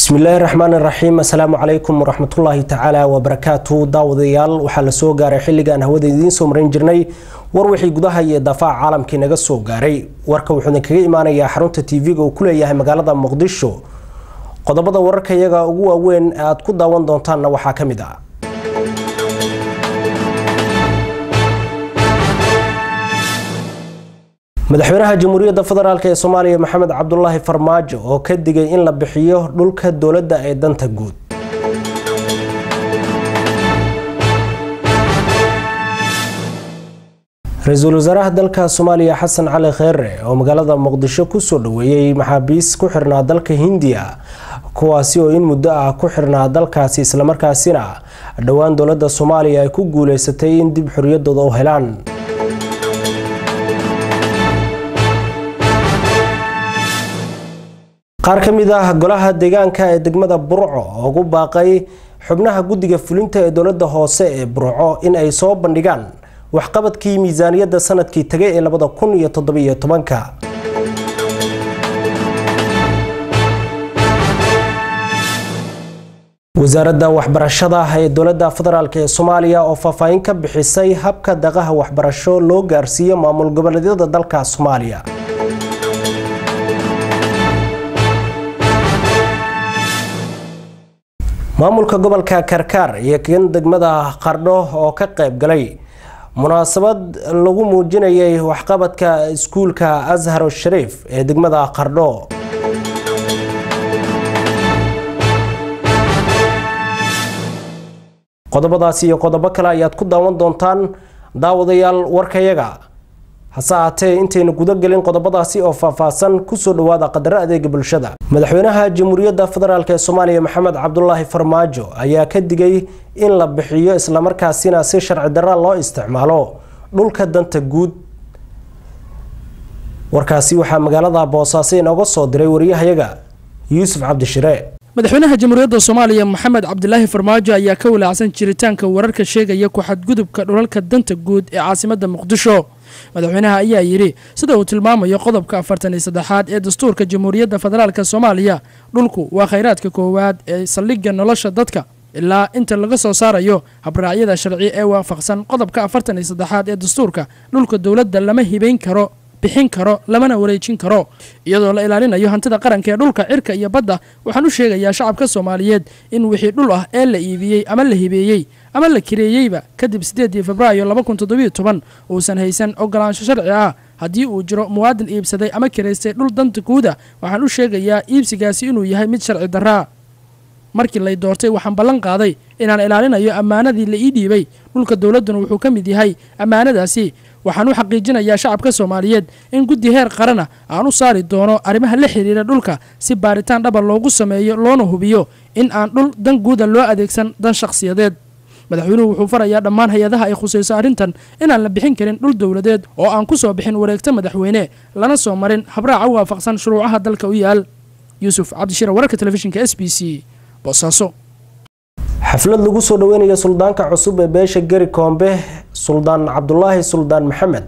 bismillaahi raxmaan iraxiim assalaamu calaykum waraxmatullaahi tacaala wabarakaatu daawadayaal waxaa la soo gaaray xilligaan hawada idiin soo marin jirnay war wixii gudaha iyo daafaca caalamkii naga soo gaaray warka wuxuu idinkaga imaanayaa xarunta tv-ga uu ku leeyahay magaalada muqdisho qodobada wararka iyaga ugu waaweyn ee aad ku daawan doontaanna waxaa ka mid ah madaxweynaha jamhuuriyadda federaalk ee soomaaliya maxamed cabdulaahi farmaajo oo ka digay in la bixiyo dhulka dowladda ee danta guud ra-iisul wasaaraha dalka soomaaliya xasan cali kheere oo magaalada muqdisho kusoo dhaweeyey maxaabiis ku xirnaa dalka hindiya kuwaasi oo in muddo ah ku xirnaa dalkaasi islamarkaasina dhowaan dowladda soomaaliya ay ku guuleysatay in dib xoriyadooda u helaan qaar ka mid ah golaha deegaanka ee degmada burco oo ugu baaqay xubnaha guddiga fulinta ee dowladda hoose ee burco in ay soo bandhigaan waxqabadkii miisaaniyadda sanadkii tagay ee labada kun iyo toddobiyo tobanka wasaaradda waxbarashada ee dowladda federaalk ee soomaaliya oo faahfaahin ka bixisay habka daqaha waxbarasho loo gaarsiiyo maamul goboleedyada dalka soomaaliya maamulka gobolka karkaar iyo kan degmada qardho oo ka qayb galay munaasabad lagu muujinayay waxqabadka iskuulka ashar shariif ee degmada qardho qodobadaasi iyo qodobo kale ayaad ku daawan doontaan daawadayaal warkayaga hase ahaatee intaynu gudagelin qodobadaasi oo faahfaahsan kusoo dhawaada qadaro adeega bulshada madaxweynaha jamhuuriyadda federaalk ee soomaaliya maxamed cabdulaahi farmaajo ayaa ka digay in la bixiyo islamarkaasina si sharci darra loo isticmaalo dhulka danta guud warkaasi waxaa magaalada boosaaso inooga soo diray wariyahayaga yuusuf cabdishire madaxweynaha jamhuuriyadda soomaaliya maxamed cabdilaahi farmaajo ayaa ka walaacsan jiritaanka wararka sheegaya ku-xadgudubka dhulalka danta guud ee caasimadda muqdisho madaxweynaha ayaa yidhi sida uu tilmaamayo qodobka afartan iyo saddexaad ee dastuurka jamhuuriyadda federaalk soomaaliya dhulku waa khayraadka koowaad ee saldhigga nolosha dadka ilaa inta laga soo saarayo habraacyada sharci ee waafaqsan qodobka afartan iyo saddexaad ee dastuurka dhulka dowladda lama hibayn karo bixin karo lamana wareejin karo iyadoo la ilaalinayo hantida qaranka ee dhulka cirka iyo badda waxaan u sheegayaa shacabka soomaaliyeed in wixii dhul ah ee la iibiyey ama la hibeeyey ama la kireeyeyba kadib siddeedii febraayo laba kun toddobiyo toban uusan haysan ogolaansho sharci ah haddii uu jiro muwaadin iibsaday ama kiraystay dhul danta guuda waxaan u sheegayaa iibsigaasi inuu yahay mid sharci darraa markii lay doortay waxaan ballan qaaday inaan ilaalinayo ammaanadii la ii dhiibay dhulka dowladduna wuxuu ka mid yahay ammaanadaasi waxaan u xaqiijinayaa shacabka soomaaliyeed in guddi heer qarana aan u saari doono arrimaha la xiriira dhulka si baaritaan dhaba loogu sameeyo loona hubiyo in aan dhul dan guuda loo adeegsan dan shakhsiyadeed madaxweynuhu wuxuu farayaa dhammaan hay-adaha ay khusayso arrintan inaan la bixin karin dhul dowladeed oo aan ku soo bixin wareegto madaxweyne lana soo marin habraaca u waafaqsan shuruucaha dalka u yaal yuusuf cabdishire wararka telefishinka s b c boosaaso xaflad lagu soo dhaweynayo suldaanka cusub ee beesha geri koombe suldaan cabdulaahi suldaan maxamed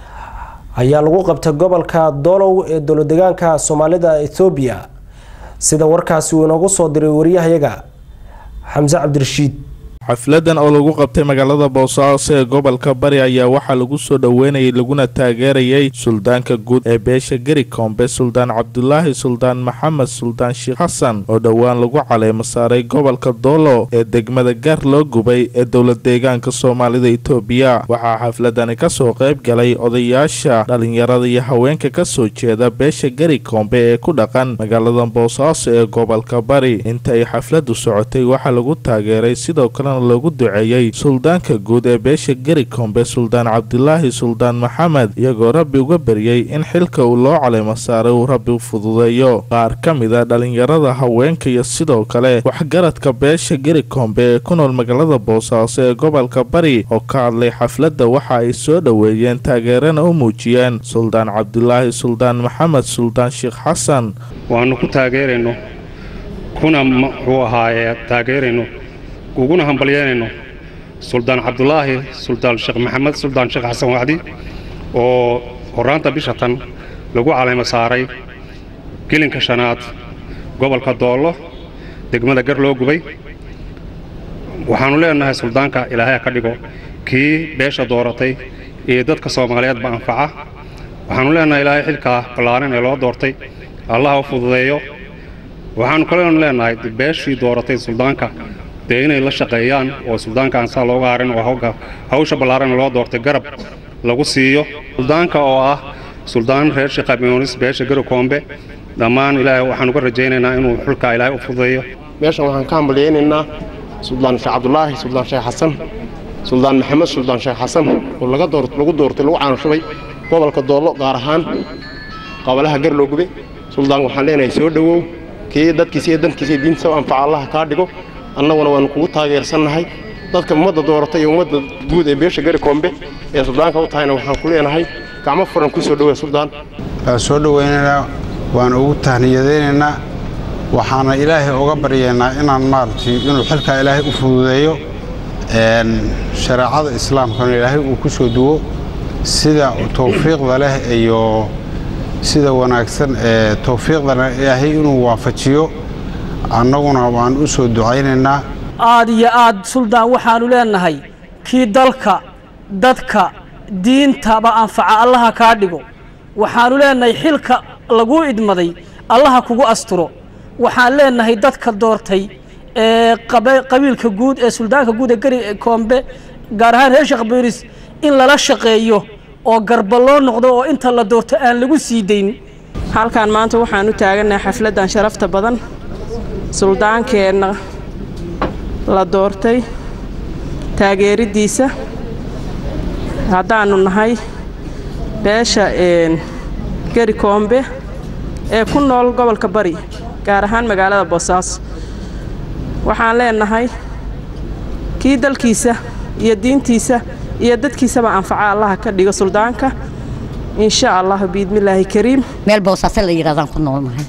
ayaa lagu qabtay gobolka doolow ee dowladegaanka soomaalida ethoobiya sida warkaasi uu inoogu soo diray wariyahayaga xamse cabdirashiid xafladan oo lagu qabtay magaalada boosaaso ee gobolka bari ayaa waxaa lagu soo dhoweynayay laguna taageerayay suldaanka guud ee beesha geri koombe suldaan cabdulaahi suldaan maxamed suldaan sheekh xasan oo dhowaan lagu caleemo saaray gobolka doolo ee degmada gaar loo gubay ee dowlad deegaanka soomaalida itoobiya waxaa xafladani kasoo qayb galay odayaasha dhalinyarada iyo haweenka kasoo jeeda beesha geri koombe ee ku dhaqan magaalada boosaaso ee gobolka bari inta ay xafladu socotay waxaa lagu taageeray sidoo kale loogu duceeyey suldaanka guud ee beesha geri koombe suldaan cabdilaahi suldaan maxamed iyagoo rabbi uga baryey in xilka uu loo caleemo saaray uu rabbi u fududeeyo qaar ka mid a dhalinyarada haweenka iyo sidoo kale waxgaradka beesha geri koombe ee ku nool magaalada boosaaso ee gobolka bari oo ka hadlay xafladda waxa ay soo dhoweeyeen taageerana u muujiyeen suldaan cabdilaahi suldaan maxamed suldaan sheekh xasan waannu ku taageerayno kuna muxuu ahaaye taageerayno uguna hambalyeynayno suldaan cabdulaahi suldaan sheekh maxamed suldaan sheekh xasan wacdi oo horraanta bisha tan lagu calaymo saaray gelinka shanaad gobolka doollo degmada gar loo gubay waxaannu leenahay suldaanka ilaahay ha ka dhigo kii beesha dooratay iyo dadka soomaaliyeedba anfaca waxaannu leenahay ilaahay xilkaa ballaaran ee loo doortay allaha u fududeeyo waxaannu kaleenu leenahay beeshii dooratay suldaanka dee inay la shaqeeyaan oo suldaanka aan saa looga harin oo hawsha ballaaran ee loo doortay garab lagu siiyo suldaanka oo ah suldaan reer sheekhamiyoonis beesha garokoombe dhammaan ilaahay waxaan uga rajaynaynaa inuu xulkaa ilaahay u fududeeyo meeshan waxaan ka hambalyaynaynaa suldaan sheekh cabdulaahi suldaan sheekh xasan suldaan maxamed suldaan sheekh xasan oo lagu doortay lagu caanushubay gobolka doollo gaar ahaan qabalaha gar loo gube suldaan waxaan leenahay soo dhowow kii dadkiisa iyo dankiisa iyo diintiisa u anfaca allaha kaa dhigo annaguna waannu kugu taageersannahay dadka ummadda dooratay iyo ummadda guud ee beesha gari koombe ee suldaanka u tahayna waxaan ku leenahay gacmo furan ku soo dhowe suldaan waa soo dhowaynaynaa waan ugu tahniyadaynaynaa waxaana ilaahay uga baryaynaa inaan maaragtay inuu xilkaa ilaahay u fududeeyo shareecada islaamkana ilaahay uu ku soo duwo sida towfiiqda leh iyo sida wanaagsan ee towfiiqdana ilaahay inuu waafajiyo annaguna waan u soo ducaynaynaa aad iyo aad suldaan waxaannu leenahay kii dalka dadka diintaba anfaca allaha kaa dhigo waxaannu leenahay xilka laguu idmaday allaha kugu asturo waxaan leenahay dadka doortay ee qabiilka guud ee suldaanka guud ee gari koombe gaar ahaan reer sheekh biiris in lala shaqeeyo oo garba loo noqdo oo inta la doorto aan lagu sii dayn halkan maanta waxaan u taagannahay xafladdan sharafta badan suldaankeenna la doortay taageeriddiisa haddaannu nahay beesha geri koombe ee ku nool gobolka bari gaar ahaan magaalada boosaaso waxaan leenahay kii dalkiisa iyo diintiisa iyo dadkiisaba anfaca allaha ka dhigo suldaanka insha allah biidmillaahi kariim meel boosaaso la yidhahdaan ku noolnahay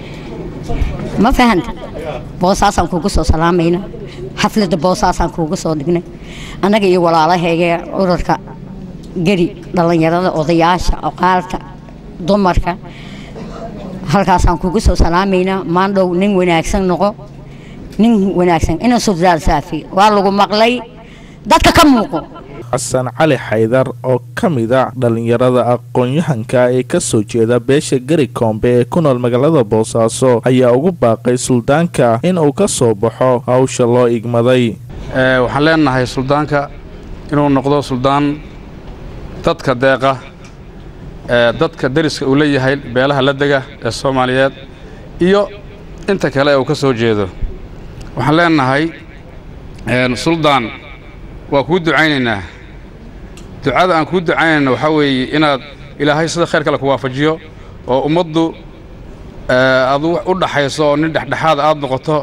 ma fahanta boosaasaan kuugu soo salaamayna xafladda boosaasaan kuugu soo dhignay annaga iyo walaalahayga urarka geri dhallinyarada odayaasha oqaalka dumarka halkaasaan kuugu soo salaamaynaa maandhow nin wanaagsan noqo nin wanaagsan ina subdaal saafi waa lagu maqlay dadka ka muuqo xasan cali xaydar oo ka mida dhallinyarada aqoon-yahanka ee ka soo jeeda beesha gari koombe ee ku nool magaalada boosaaso ayaa ugu baaqay suldaanka in uu ka soo baxo hawsha loo igmaday waxaan leenahay suldaanka inuu noqdo suldaan dadka deeqa dadka deriska uu leeyahay beelaha la dega ee soomaaliyeed iyo inta kale ee uu ka soo jeedo waxaan leenahay suldaan waa kuu ducaynaynaa ducada aan kuu ducaynayna waxaa weeye inaad ilaahay sida khayr kale ku waafajiyo oo ummaddu aad u dhaxayso oo nin dhexdhexaada aad noqoto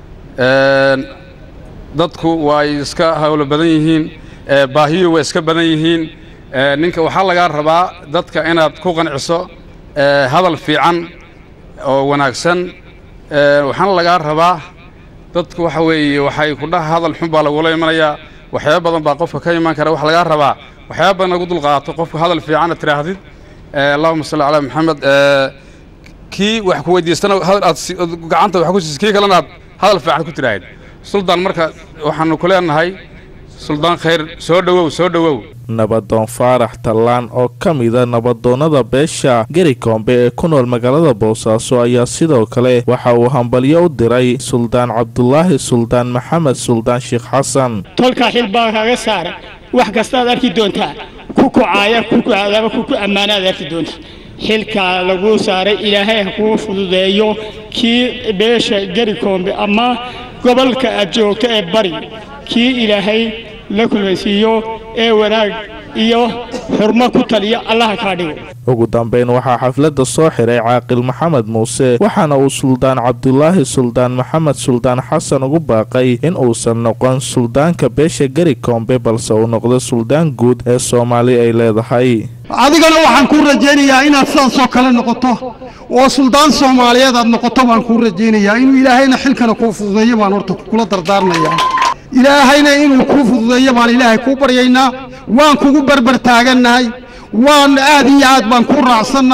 dadku waay iska hawlo badan yihiin baahiyu way iska badan yihiin ninka waxaa lagaa rabaa dadka inaad ku qanciso hadal fiican oo wanaagsan waxaana lagaa rabaa dadku waxa weeye waxay kudhaha hadal xun baa lagula imanayaa waxyaaba badan baa qofka ka imaan kara waxa lagaa rabaa waxyaaba badan lagu dulqaato qofka hadal fiicanna tidhaahdid allahuma salli calaa maxamed kii wax ku weydiistana hadal aad gacanta wax ku siisid kii kalena aad hadal fiican ku tidhaahid suldaan marka waxaanu ku leenahay suldaan khayr soo dhowow soo dhowow nabadoon faarax tallaan oo ka mida nabadoonnada beesha geri koombe ee ku nool magaalada boosaaso ayaa sidoo kale waxa uu hambalyo u diray suldaan cabdulaahi suldaan maxamed suldaan sheekh xasan tolkaa xil baa kaga saara wax kastaad arki doontaa ku kucaaya ku kucadaaba ku ku ammaanaad arki doontaa xilkaa laguu saaray ilaahay ha kuu fududeeyo kii beesha geri koombe ama gobolka aad joogto ee bari kii ilaahay la kulmaysiiyo ee wanaag iyo xurmo ku taliya allaha kaa dhigo ugu dambayn waxaa xafladda soo xiray caaqil maxamed muuse waxaana uu suldaan cabdulaahi suldaan maxamed suldaan xasan ugu baaqay in uusan noqon suldaanka beesha geri koombe balse uu noqdo suldaan guud ee soomaali ay leedahay adigana waxaan kuu rajaynayaa inaad sidaasoo kale noqoto oo suldaan soomaaliyeed aad noqoto baan kuu rajaynayaa inuu ilaahayna xilkana kuu fududeeyo baan horta kula dardaarmayaa ilaahayna inuu kuu fududeeyo baan ilaahay kuu baryaynaa waan kugu barbar taagannahay waan aad iyo aad baan kuu raacsannahay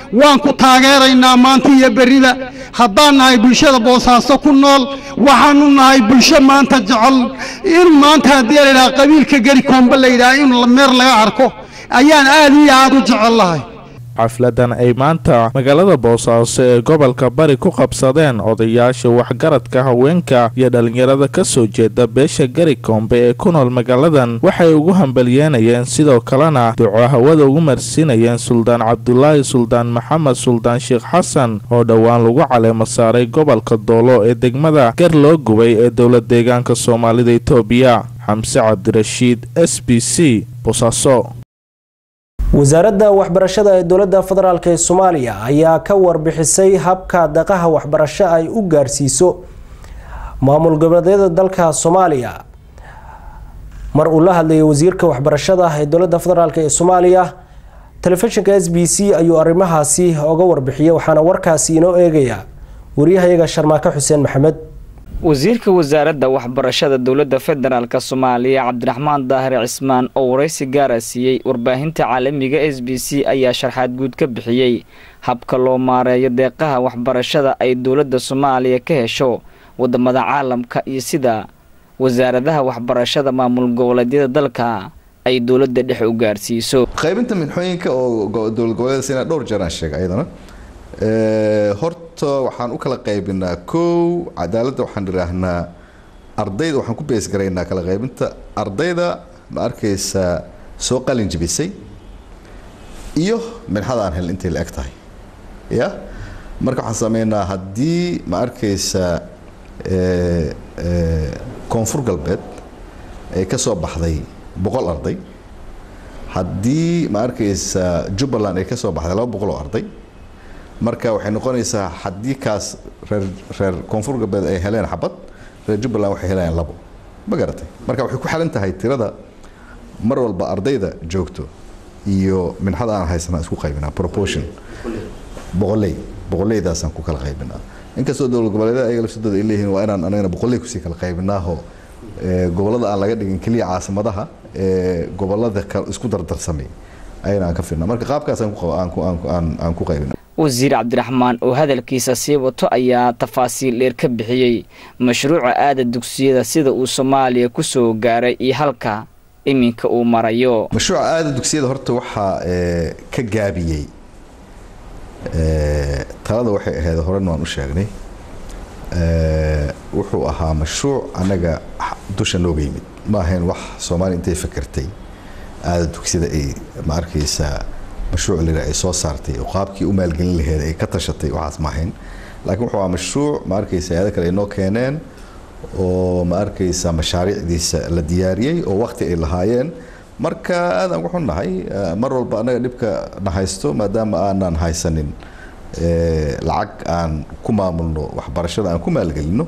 waan ku taageeraynaa maanta iyo berrida haddaan nahay bulshada boosaaso ku nool waxaanu nahay bulsho maanta jecel in maanta haddii la yidhaha qabiilka geri koombe la yidhaha in meer laga arko ayaan aad iyo aad u jecel lahay xafladan ay maanta magaalada boosaaso ee gobolka bari ku qabsadeen odayaasha waxgaradka haweenka iyo dhallinyarada ka soo jeeda beesha gari koombe ee ku nool magaaladan waxay ugu hambalyeynayeen sidoo kalena duco hawada ugu marsiinayeen suldaan cabdulaahi suldaan maxamed suldaan sheekh xasan oo dhowaan lagu caleemo saaray gobolka doolo ee degmada gar loo gubay ee dowlad deegaanka soomaalida itoobiya xamse cabdirashiid s b c boosaaso wasaaradda waxbarashada ee dowladda federaalk ee soomaaliya ayaa ka warbixisay habka daqaha waxbarasho ay u gaarsiiso maamul goboleedyada dalka soomaaliya mar uu la hadlayay wasiirka waxbarashada ee dowladda federaalk ee soomaaliya telefishinka s b c ayuu arrimahaasi oga warbixiyay waxaana warkaasi inoo eegaya wariyahayaga sharmaake xuseen maxamed wasiirka wasaaradda waxbarashada dowladda federaalk soomaaliya cabdiraxmaan daahir cismaan oo waraysi gaara siiyey warbaahinta caalamiga s b c ayaa sharxaad guud ka bixiyey habka loo maareeyo deeqaha waxbarashada ay dowladda soomaaliya ka hesho wadamada caalamka iyo sida wasaaradaha waxbarashada maamul goboleedyada dalka ay dowladda dhex u gaarsiiso qaybinta minxooyinka oo dowlad goboleeda sina dhowr jeer aan sheegay ayadana horta waxaan u kala qaybinaa kow cadaaladda waxaan idhaahnaa ardayda waxaan ku beesgaraynaa kala qaybinta ardayda ma arkaysaa soo qalin jibisay iyo minxada aan helin intay la eg tahay ya marka waxaan sameynaa haddii ma arkaysaa koonfur galbeed ay ka soo baxday boqol arday haddii ma arkaysaa jubbaland ay ka soo baxday laba boqol oo arday marka waxay noqonaysaa haddii kaas reer reer koonfur galbeed ay heleen xabad reer jubbaland waxay helayaan labo ma garatay marka waxay ku xalan tahay tirada mar walba ardayda joogto iyo minxada aan haysanaa isku qaybinaa proportion boqoley boqoleydaasaan ku kala qaybinaa inkastoo dowlad goboleedyada ayaga lafsadooda ay leeyihiin waa inaan anagana boqoley kusii kala qaybinaaho gobolada aan laga dhigin keliya caasimadaha ee gobolada isku dardarsamay ayana aan ka firnaa marka qaabkaas aan ku qaybina wasiir cabdiraxmaan oo hadalkiisa sii wato ayaa tafaasiil dheer ka bixiyey mashruuca aada dugsiyada sida uu soomaaliya ku soo gaaray iyo halka iminka uu marayo mashruuca aada dugsiyada horta waxaa ka gaabiyey talada waxay ahayd horena waan u sheegnay wuxuu ahaa mashruuc annaga dusha nooga yimid ma ahayn wax soomaaliya intay fakertay aada dugsiyada ay ma arkaysaa mashruuc lira ay soo saartay oo qaabkii u maalgelin laheed ay ka tashatay waxaas ma ahayn laakiin wuxuu ahaa mashruuc ma arkaysa hay-ada kale ay noo keeneen oo ma arkaysa mashaariicdiisa la diyaariyey oo waqti ay lahaayeen marka aadaan ku xunnahay mar walba annaga dhibka na haysto maadaama aanan haysanin lacag aan ku maamulno waxbarashada aan ku maalgelino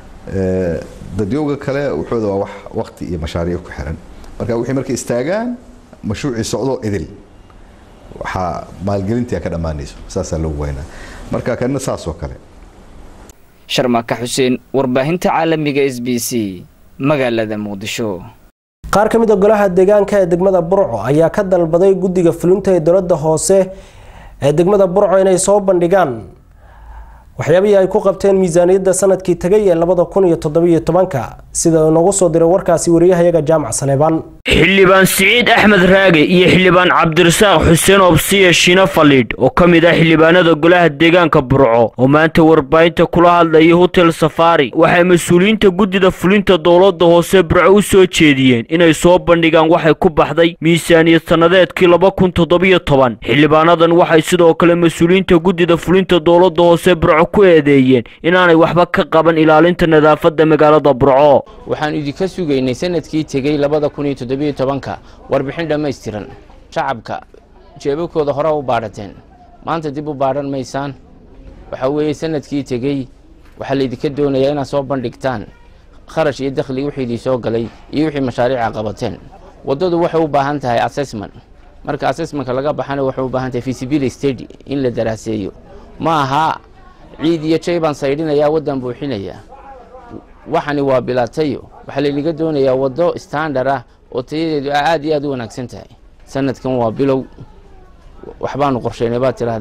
dadyowga kale wuxuuda waa wax waqti iyo mashaariic ku xiran marka wixii markay istaagaan mashruucii socdoo idil waxaa maalgelintii ka dhammaanayso saasaa loogu weynaa marka kanina saas oo kale sharmaka xuseen warbaahinta caalamiga s b c magaalada muqdisho qaar ka mid a golaha deegaanka ee degmada burco ayaa ka dalbaday guddiga fulinta ee dowladda hoose ee degmada burco inay soo bandhigaan waxyaabihii ay ku qabteen miisaaniyadda sanadkii tagay ee labada kun iyo toddobiyo tobanka sida uu noogu soo diray warkaasi wariyahayaga jaamac saleebaan xildhibaan siciid axmed raage iyo xildhibaan cabdirasaaq xuseen obsiya shino faliidh oo ka mid ah xildhibaanada golaha deegaanka burco oo maanta warbaahinta kula hadlayay hotel safaari waxay mas-uuliyiinta guddida fulinta dowladda hoose burco u soo jeediyeen inay soo bandhigaan waxay ku baxday miisaaniyad sannadeedkii laba kun toddobiyo toban xildhibaanadan waxay sidoo kale mas-uuliyiinta guddida fulinta dowladda hoose burco ku eedeeyeen inaanay waxba ka qaban ilaalinta nadaafadda magaalada burco waxaan idinka sugaynay sanadkii tegey labada kun iyo toddobiyo tobanka warbixin dhammaystiran shacabka jeebabkooda hore u baadhateen maanta dib u baadhan maysaan waxaa weeye sanadkii tegey waxaa laydinka doonayaa inaad soo bandhigtaan kharash iyo dakhli wixii idin soo galay iyo wixii mashaariica qabateen waddadu waxay u baahan tahay assessment marka assessmentka laga baxana waxay u baahan tahay feasibility study in la daraaseeyo ma aha ciid iyo jay baan saydhinayaa waddan buuxinayaa waxani waa bilaatayo waxaa laynaga doonayaa waddo standard ah oo tayadeedu aad iyo aad u wanaagsan tahay sanadkan waa bilow waxbaanu qorsheynay baad tidhaahdeen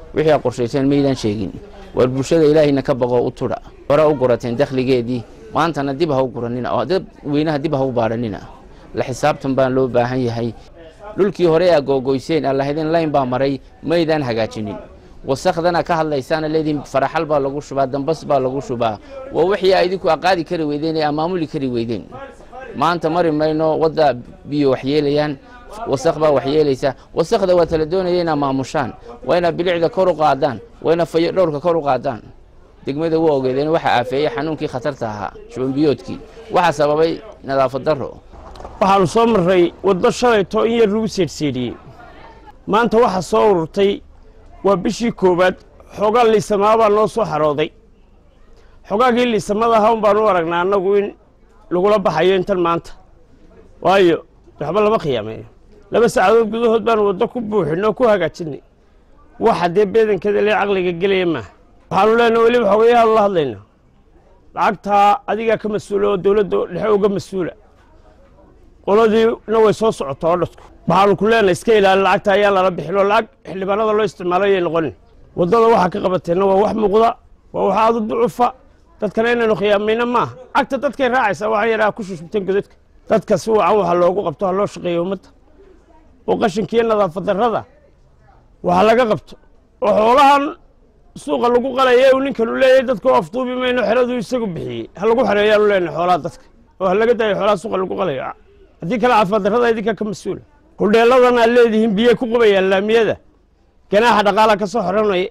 wixii aad qorshayseen maydaan sheegin war bulshada ilaahayna ka baqoo u tudha hore u gurateen dakhligeedii maantana dib ha u guranina oo dad weynaha dib ha u baadhanina la xisaabtan baan loo baahan yahay dhulkii hore aa googoyseen aa lahaydeen layn baa maray maydaan hagaajinin wasakhdana ka hadlaysaana leediin faraxal baa lagu shubaa dambas baa lagu shubaa waa wixii aa idinku aqaadi kari weydeen ee amaamuli kari weydeen maanta mari mayno wadda biyo waxyeelayaan wasakh baa waxyeelaysa wasakhda waa tala doonaya inaa maamushaan waa inaa bilicda kor u qaadaan waa inaa fayo dhowrka kor u qaadaan degmada waa ogeedeen waxaa aafeeyey xanuunkii khatarta ahaa shubanbiyoodkii waxaa sababay nadaafad darro waxaanu soo marray waddo shalayto in yar lagu seedhseedhiyey maanta waxaa soo ururtay waa bishii koowaad xoogaa liisamaa baa noo soo xarooday xogaagii liisamada ahaa un baanu u aragnaa annagu in lagula baxayo intan maanta waayo waxba lama khiyaameeyo laba saacadood gudahood baanu waddo ku buuxinoo ku hagaajinay waxa dee beedankeeda lee caqliga gelaya maaha waxaanu leenaha weliba xogayahaanu la hadlaynaa lacagtaa adigaa ka mas-uula oo dowladda dhexe uga mas-uula qoladiina way soo socotaa oo dhadku waxaanu ku leenahay iska ilaali lacagta ayaan lala bixin oo lacag xildhibaanada loo isticmaalo ayay noqonin waddada waxaa ka qabateenna waa wax muuqda waa wax aada u ducufa dadkana inaynu khiyaamayna maaha cagta dadkay raacaysaa waxaa yadhaha ku shushubteen godadka dadka si wacan waxa loogu qabto ha loo shaqeeyo ummadda oo qashinkiiyo nadaafad darrada waxa laga qabto oo xoolahan suuqa lagu qalaya uu ninkanu leeyahay dadka u afduubi mayno xeraduu isagu bixiyey ha lagu xereeyaanu leenahay xoolaha dadka oo ha laga daayo xoolaha suuqa lagu qalayo haddii kale caafimaad darrada idinkaa ka mas-uula hudheelladan aad leedihiin biyay ku qubayaan laamiyada ganaaxa dhaqaala ka soo xoranaya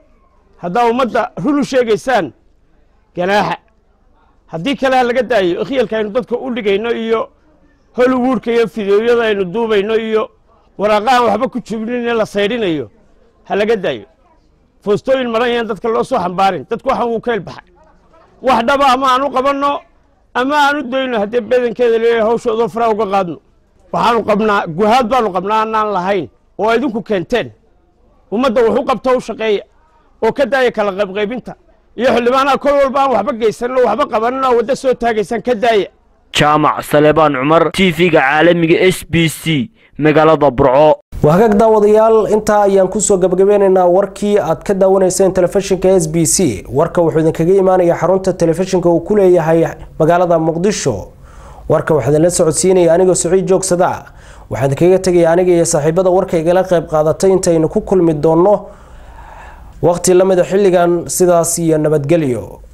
haddaa ummadda run u sheegaysaan ganaaxa haddii kale ha laga daayo ikhyalka aynu dadka u dhigayno iyo hollywoodka iyo fideoyada aynu duubayno iyo waraaqahan waxba ku jubnin ee la saydhinayo ha laga daayo foostooyin maran yaan dadka loo soo xambaarin dadku waxan wuu ka elbaxay wax dhaba ama aan u qabanno ama aan u dayno haddii bedankeeda leeyahay hawshoodoo fara uga qaadno waxaanu qabnaa guhaad baanu qabnaa anaan lahayn oo idinku keenteen ummadda wax u qabta u shaqeeya oo ka daaya kala qaybqaybinta iyo xildhibaanaha kol walba aan waxba geysanin oo waxba qabanin oo waddo soo taagaysaan ka daaya jaamac saleebaan cumar tv-ga caalamiga s b c magaalada burco waa hagaag daawadayaal intaa ayaan kusoo gabagabeynaynaa warkii aad ka daawanayseen telefishinka s b c warka wuxuu idinkaga imaanaya xarunta telefishinka uu ku leeyahay magaalada muqdisho warka waxaa idinla socodsiinaya anigoo siciid joogsada waxaa idinkaga tegaya aniga iyo saaxiibada warka igala qayb qaadatay intaynu ku kulmi doonno waqti lamida xilligan sidaas iyo nabadgelyo